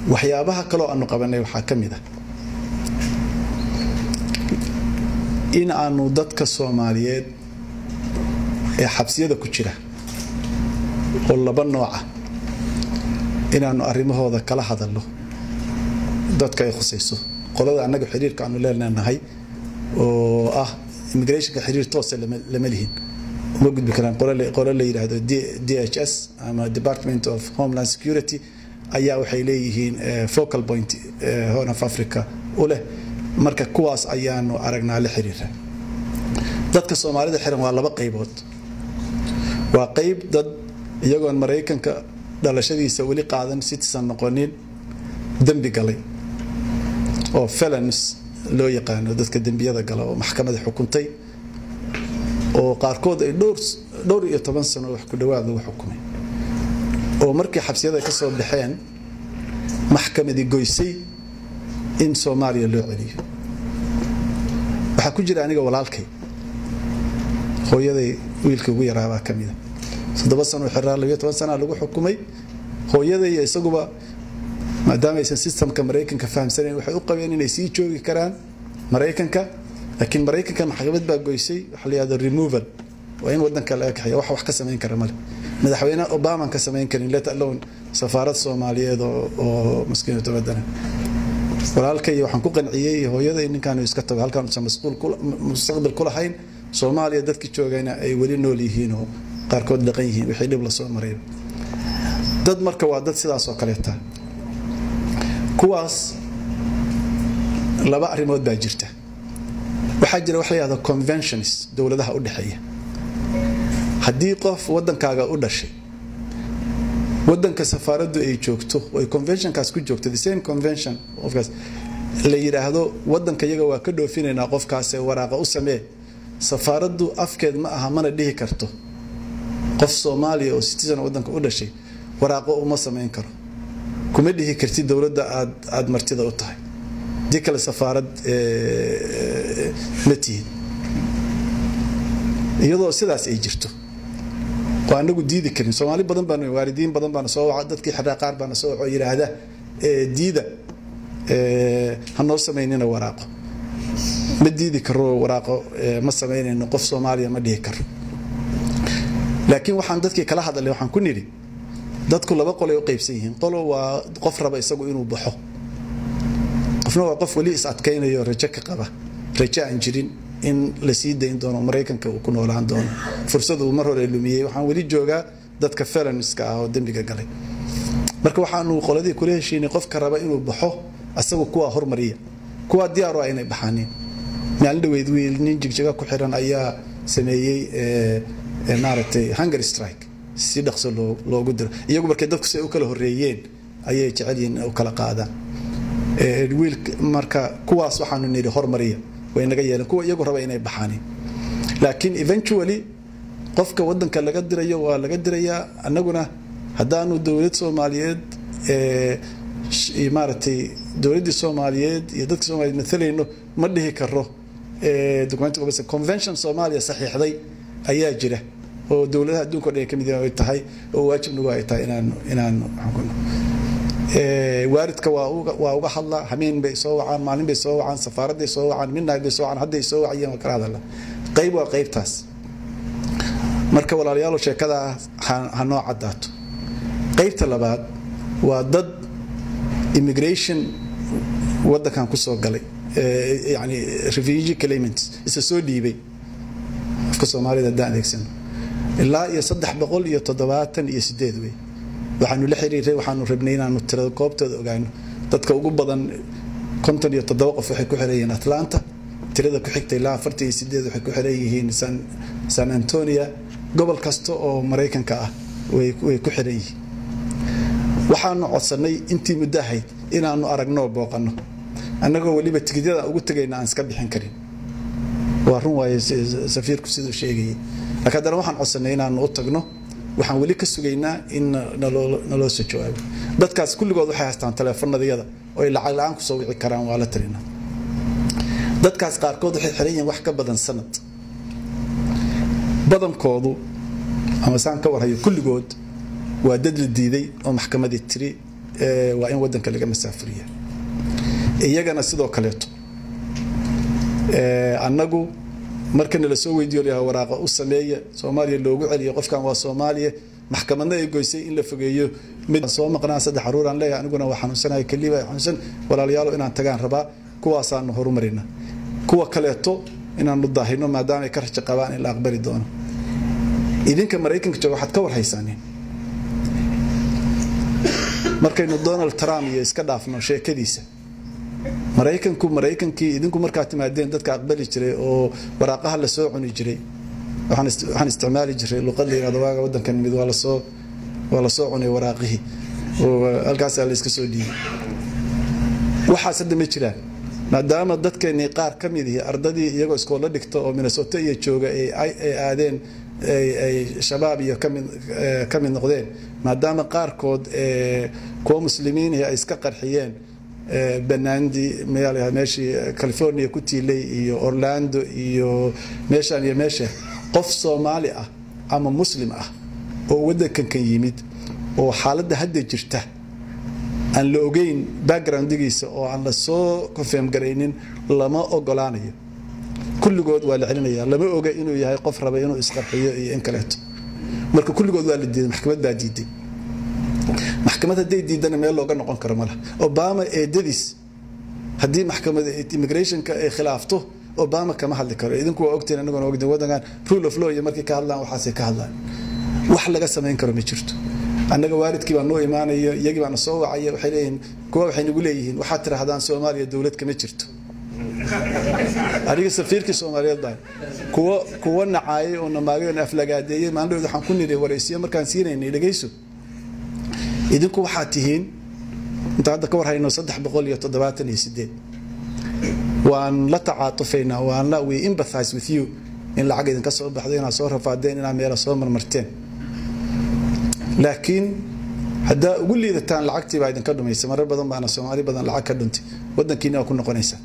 waxyaabaha kaloo aanu qabanay waxaa ka mid ah in aanu dadka soomaaliyeed ee xabsiyada ku jira oo laba nooca inaanu arrimahooda kala hadalno dadka ay khusayso qolada annaga xiriirka aanu leenahay oo ah immigrationka xiriir toose lama lihin uma gudbi karaan qolo la yidhaahdo d h s ama department of homeland security ayaa waxay leeyihiin focal point horn of africa u leh marka kuwaas ayaanu aragnaa la xiriira dadka soomaalida xiran waa laba qaybood waa qayb dad iyagoon maraykanka dhalashadiisa weli qaadan citizen noqonin dembi galay oo felons loo yaqaano dadka dembiyada gala oo maxkamada xukuntay oo qaarkood ay dhowr iyo toban sano wax ku dhawaad lagu xukumay oo markii xabsiyada ka soo baxeen maxkamadii goysay in soomaaliya loo celiyo waxaa ku jira aniga walaalkay hooyaday wiilkii ugu yaraabaa ka mida toddoba sano xiraa labiyo toban sana lagu xukumay hooyaday iyo isaguba maadaama aysan systemka maraykanka fahamsanayn waxay u qabeen inay sii joogi karaan maraykanka laakiin maraykanka maxkamad baa goysay waxa la yihahdo removal waa in wadanka laga kaxeeya wax wax ka samayn kara male madaxweyne obamaan ka samayn karin let alone safaarad soomaaliyeed oo maskiinatu badana walaalkay waxaan ku qanciyey hooyaday ninkaan iska tago halkaan usan mustaqbal ku lahayn soomaaliya dadkii joogayna ay weli nool yihiin oo qaarkood dhaqan yihiin wixii dhib lasoo maray dad marka waa dad sidaas oo kaleeta kuwaas laba arrimood baa jirta waxaa jira wax la yihahdo conventions dowladaha u dhexeeya haddii qof wadankaaga u dhashay wadanka safaaraddu ay joogto ay conventionkaas ku joogto the same convention qofkaas la yidhaahdo wadanka iyaga waa ka dhoofinaynaa qofkaasee waraaqa u samee safaaraddu afkeed ma aha mana dhihi karto qof soomaaliya oo citizen wadanka u dhashay waraaqo uma samayn karo kuma dhihi kartid dowladda aad aada martida u tahay dii kale safaarad ma tihin iyadoo sidaas ay jirto oo anagu diidi karin soomaali badan baan waalidiin badan baana soo waca dadkii xaraa qaar baana soo waco yidhaahda diida ha noo samaynina waraaqo ma diidi karo waraaqo ma samaynayno qof soomaaliya ma dhihi karo laakiin waxaan dadkii kala hadalay waxaan ku nidhi dadku laba qolay u qaybsan yihiin qolo waa qof raba isagu inuu baxo qofna waa qof weli is adkaynayo rajo ka qaba rajo aan jirin in la sii dayn doono maraykanka uu ku noolaan doono fursad uu mar hore lumiyey waxaan weli joogaa dadka felonska ah oo dembiga galay marka waxaanu qoladii kula heshiinay qofka raba inuu baxo asagu kuwaa hormariya kuwaa diyaaru ah inay baxaanin maalin dhaweyd wiil nin jigjiga ku xiran ayaa sameeyey maaragtay hunger strike si dhaqso loogu diro iyagu markay dadku si ay u kala horeeyeen ayay jecel yihiin u kala qaadaan wiil marka kuwaas waxaanu nidhi hormariya way naga yeeleen kuwa iyagu raba inay baxaanin laakiin eventually qofka wadanka laga dirayo waa laga dirayaa annaguna haddaanu dowlad soomaaliyeed maaragtay dowladdii soomaaliyeed iyo dadka soomaliyeed maalayno ma dhihi karo document convention soomaaliya saxiixday ayaa jira oo dowladaha adduunka o dhan ay ka mid ay tahay oo waajibnagu ay tahay inaan inaan waaridka waa uga hadla hameen bay soo wacaan maalin bay soo wacaan safaaraday soo wacaan midnaag bay soo wacaan hadday soo wacayeen waa kala hadala qayb waa qaybtaas marka walaalayaal sheekada ha noo caddaato qaybta labaad waa dad immigration wadankan kusoo galay yani refugee claimants isa soo dhiibay afka soomaalida haddaan adeegsano ilaa iyo saddex boqol iyo toddobaatan iyo sideed wey waxaanu la xiriiray waxaanu rabnay inaanu tirada goobtooda ogaano dadka ugu badan konton iyo toddoba qof waxay ku xiran yihiin atlanta tirada ku xigta ilaa afartan iyo sideed waxay ku xiran yihiin san antonia gobol kasta oo maraykanka ah way ku xiran yihiin waxaanu codsanay intii muddo ahayd inaanu aragno booqano annagoo weliba tigidyada ugu tegayna aan iska bixin karin waa run waaye safiirku siduu sheegayay laakiin haddana waxaan codsanay inaanu u tagno waxaan weli ka sugaynaa in naloo soo jawaabo dadkaas kulligood waxay haystaan taleefanadayada oo ay lacag la-aan kusoo wici karaan waa la talinaa dadkaas qaarkood waxay xiran yihiin wax ka badan sanad badankoodu ama saan ka warhayo kulligood waa dad la diiday oo maxkamadii tiri waa in wadanka laga masaafuriya iyagana sidoo kaleeto annagu marka nala soo weydiiyo layaha waraaqa u sameeya soomaaliya loogu celiyo qofkan waa soomaaliya maxkamadna ay goysay in la fogeeyo mid soo maqnaa saddex caruuraan leeyahay aniguna waa xanuunsanahay keliba xanuunsan walaalayaalo inaan tagaan rabaa kuwaasaanu horumarina kuwa kaleeto inaanu daahino maadaama ay ka rajo qabaan in la aqbali doono idinka maraykanka jooga waxaad ka warhaysaaneen markaynu donald trump iyo iska dhaafno sheekadiisa maraykanku maraykankii idinku markaa timaadeen dadka aqbali jiray oo waraaqaha lasoo cuni jiray waxaan isticmaali jiray luqad la yirahdo waaga wadankan mid waa lasoo waa lasoo cunay waraaqihii oo halkaasaa la iska soo dhiibay waxaas hadda ma jiraan maadaama dadkeennii qaar ka mid ihi ardadii iyagoo iskoolla dhigta oo minnesota iyo jooga ay aadeen ay shabaab iyo ka mid noqdeen maadaama qaarkood kuwa muslimiinihi ay iska qarxiyeen banaandi meeshii california ku tiilay iyo orlando iyo meeshaan iyo meesha qof soomaali ah ama muslim ah oo wadankankan yimid oo xaaladda hadda jirta aan la ogeyn backgroundigiisa oo aan la soo confirm garaynin lama ogolaanayo kulligood waa la celinaya lama oga inuu yahay qof raba inuu isqarxiyo iyo in kaleeto marka kulligood waa la diiday maxkamad baa diiday maxkamad hadday diidana meel looga noqon karo mala obama eedadiis haddii maxkamada immigrationka ay khilaafto obama kama hadli karo idinku waa ogtiin anaguna ogtiin wadankan rule of law iyo markay ka hadlaan waxaasay ka hadlaan wax laga samayn karo ma jirto annaga waalidkii baa noo imaanaya iyagii baana soo wacaya waxay leeyihiin kuwa waxay nagu leeyihiin waxaad tidhaahdaan soomaaliya dowlad kama jirto aniga safiirkii soomaaliyeed baa kuwa kuwa nacaayay oo namaagay oo aflagaadeeyey maalin waxaan ku niri waraysiyo markaan siinaynay dhegayso idinku waxaad tihiin inta hadda ka war hayno saddex boqol iyo toddobaatan iyo sideed waan la tacaatufaynaa waan la we empathize with you in lacag idinka soo baxdo inaad soo rafaadeen inaad meela soo marmarteen laakiin haddaa ugu liidataan lacagtii baa idinka dhumaysa marar badan baana soomaali badan lacag ka dhuntay wadankiina waa ku noqonaysaa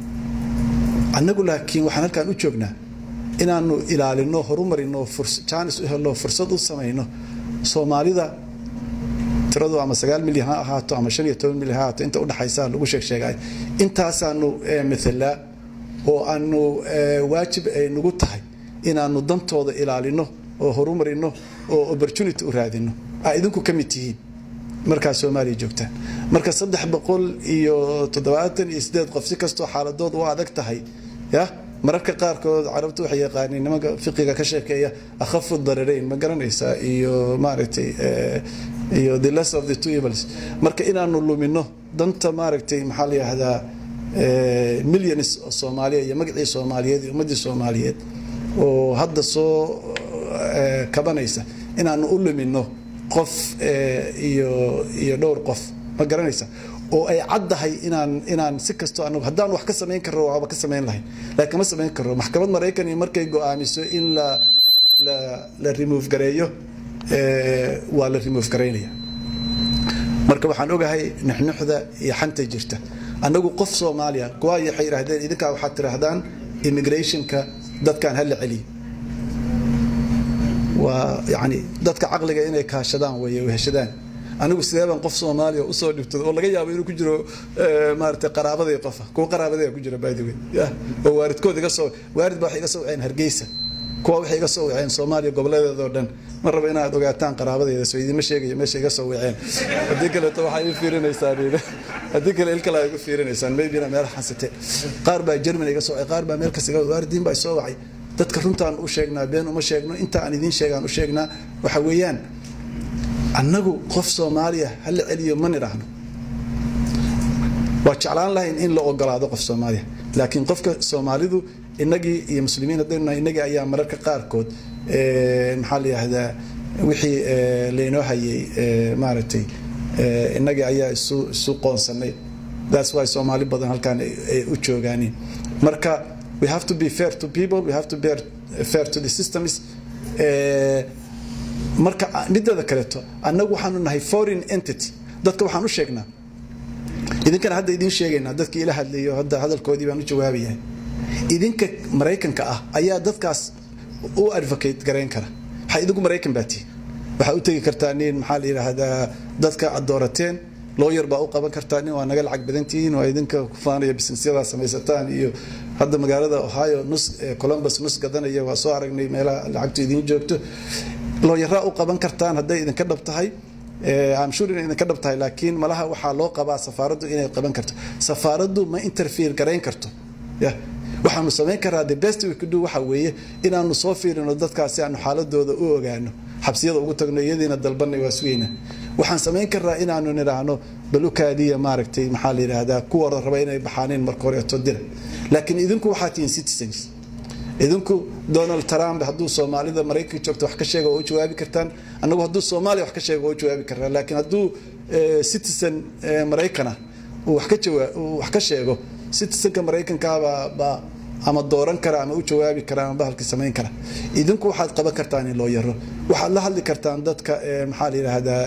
annagu laakiin waxaan halkaan u joognaa inaanu ilaalino horumarino jaanis u helno fursad u samayno soomaalida tiradu ama sagaal milyan ha ahaato ama shan iyo toban milyan ha ahaato inta udhaxaysa lagu sheeg sheegay intaasaanu mathalaa oo aanu waajib ay nagu tahay inaanu dantooda ilaalino oo horumarino oo opportunity u raadino aa idinku ka mid tihiin markaa soomaaliya joogtaan marka saddex boqol iyo toddobaatan iyo sideed qof si kastoo xaaladood u adag tahay ya mararka qaarkood carabtu waxay yaqaaniin nimanka fiqiga ka sheekeeya akhafu dararayn ma garanaysaa iyo maaragtay iyo the less of the two evils marka inaanu lumino danta maaragtay maxaa la yihahdaa millions oo soomaaliya iyo magacii soomaaliyeed iyo ummaddii soomaaliyeed oo hadda soo kabanaysa inaanu u lumino qof iyo iyo dhowr qof ma garanaysa oo ay caddahay inaan inaan si kastoo anagu haddaan wax ka samayn karro waaba ka samayn lahayn laakiin kama samayn karro maxkamad maraykan iyo markay go-aamiso in la la la remove gareeyo waa la remove garaynaya marka waxaan ogahay nuxnuxda iyo xanta jirta annagu qof soomaaliya kuwaa waxay yidhaahdeen idinkaa waxaad tidhaahdaan immigrationka dadkaan hala celiyo waa yani dadka caqliga inay kaashadaan wey heshadaan anigu sidee baan qof soomaaliya usoo dhibtay oo laga yaabo inuu ku jiro maarata qaraabaday qofa kuwa qaraabaday ku jira by the way oo waaridkood iga soo waarid baa waxay iga soo waceen hargeysa kuwa waxay iga soo waceen soomaaliya goboleedeeda oo dhan ma rabo inaad ogaataan qaraabadeeda soo idinma sheegayo meesha iga soo waceen haddii kaleeto waxaa ii fiirinaysaan haddii kale il kale igu fiirinaysaan maybina meel xansate qaar baa germany iga soo wacay qaar baa meel kas iga waaridiin baa soo wacay dadka runtaan u sheegnaa been uma sheegno inta aan idiin sheegaan u sheegnaa waxa weeyaan annagu qof soomaaliya hala celiyo ma nidhaahno waa jeclaan lahayn in la ogolaado qof soomaaliya laakiin qofka soomaalidu inagii iyo muslimiin haddaynu nahay inagii ayaa mararka qaarkood maxaa la yihahdaa wixii laynoo hayay maaragtay inagii ayaa isu isu qoonsanay that's why soomaali badan halkaan ay u joogaaniin marka we have to be fair to people we have to be fair to the systems marka mideeda kaleeto annagu waxaanu nahay foreign entity dadka waxaan u sheegnaa idinkana hadda idiin sheegaynaa dadkii ila hadlayo hadda hadalkoodii baan u jawaabayahay idinka maraykanka ah ayaa dadkaas u advocate garayn kara waxaa idinku maraykan baa tihi waxaa u tegi kartaa nin maxaa la yidhaahdaa dadka aad doorateen looyar baa u qaban kartaa nin waa naga lacag badantihiin waa idinka ku faanaya businesyadaa samaysataan iyo hadda magaalada ohio nus columbus nus gadanaya waa soo aragnay meelaha lacagtu idiin joogto looyaraa u qaban kartaan hadday idinka dhab tahay amshur inay idinka dhab tahay laakiin malaha waxaa loo qabaa safaaraddu inay qaban karto safaaraddu ma interfere garayn karto ya waxaanu samayn karaa the best we could do waxa weeye inaanu soo fiirino dadkaasi aanu xaaladooda u ogaano xabsiyada ugu tagno iyadiina dalbanay waa sugayna waxaan samayn karnaa inaanu nidhaahno balukaadiya maaragtay maxaa la yidhaahdaa kuwooda raba inay baxaaneen marka horeeto dira laakiin idinku waxaa tihiin citizens idinku donald trump hadduu soomaalida maraykanka joogto wax ka sheega oo u jawaabi kartaan annagu hadduu soomaaliya wax ka sheega oo u jawaabi karnaa laakiin hadduu citizen maraykana uu wax ka jawaa uu wax ka sheego citizenka maraykankaabaa baa ama dooran kara ama u jawaabi kara ama bahalkii samayn kara idinku waxaad qaban kartaan in loo yaro waxaad la hadli kartaan dadka maxaa la yidhaahdaa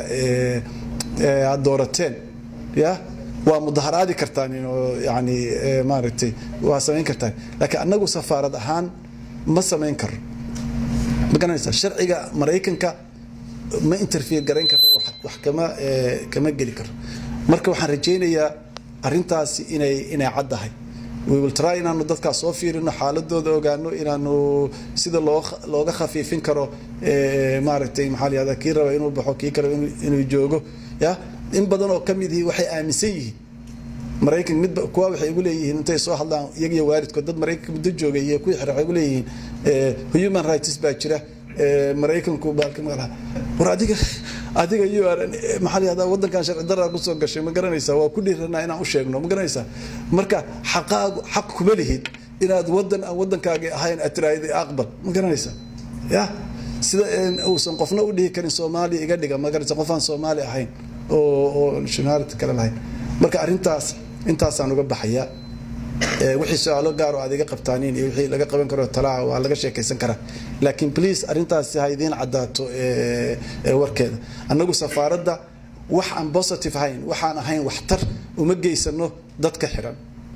aad doorateen ya waa mudaharaadi kartaan inoo yani maaragtay waa samayn kartaan laakiin annagu safaarad ahaan ma samayn karo ma garanaysaa sharciga maraykanka ma interfere garayn karo wax kama kama geli karo marka waxaan rajaynayaa arrintaasi inay inay caddahay we will try inaanu dadkaas soo fiirino xaaladooda ogaano inaanu sida loo looga khafiifin karo maaragtay maxaa la yihahdaa kii raba inuu baxo kii kale inuu joogo ya in badan oo ka mid ihi waxay aaminsan yihiin maraykan mid kuwa waxay ugu leeyihiin intay soo hadlaan iyagiyo waalidkood dad maraykanka muddo joogay iyo kuwii xire waxay ugu leeyihiin human rights baa jira maraykanku baalka malaha war adiga adiga you are maxaa la yihahdaa waddankan sharci daraa kusoo gashay ma garanaysaa waa ku dhiiranaa inaan u sheegno ma garanaysaa marka xaqaagu xaq kuma lihid inaad waddan aan waddankaagi ahayn aad tiraahday aqbal ma garanaysaa ya sida uusan qofna u dhihi karin soomaaliya iga dhiga ma garanaysa qof aan soomaali ahayn oo oo nationality kale lahayn marka arrintaas intaasaan uga baxayaa wixii su-aalo gaar oo aad iga qabtaaniin iyo wixii laga qaban karo talaa waa laga sheekaysan karaa laakiin please arrintaasi ha idiin caddaato warkeeda annagu safaaradda wax aan positive ahayn waxaan ahayn waxtar uma geysano dadka xiran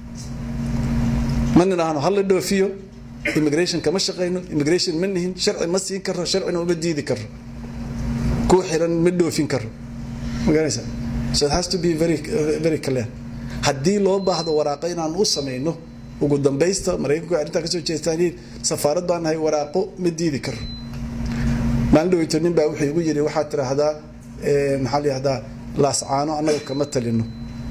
ma nidhaahno hala dhoofiyo immigration kama shaqayno immigration ma nihin sharci ma siin karo sharcina uma diidi karo kuwa xiran ma dhoofin karo maganaysa so it has to be very very clear haddii loo baahdo waraaqo inaan u samayno ugu dambaysta maraykanku arrintaa kasoo jeestaan safaarad baan nahay waraaqo ma diidi karo maalin dhaweyto nin baa wuxuu igu yidhi waxaad tiraahdaa maxaa la yihahdaa laascaano annaga kama talino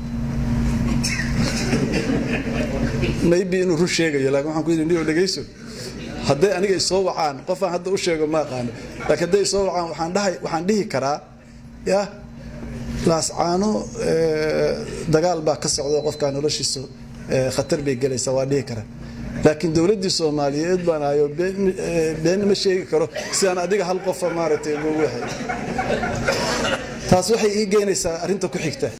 maybe inuu run sheegayo laakin waxaan ku yidhi niyo dhegayso hadday aniga isoo wacaan qofaan hadda u sheego ma aqaano laakiin hadday isoo wacaan waxaan dhahay waxaan dhihi karaa ya laascaano dagaal baa ka socda qofkaa noloshiisa khatar bay gelaysaa waa dhihi karaa laakiin dowladdii soomaaliyeed baan ahayo been ma sheegi karo sidaan adiga hal qofa maaragtay ugu waxay taas waxay ii geynaysaa arrinta ku xigta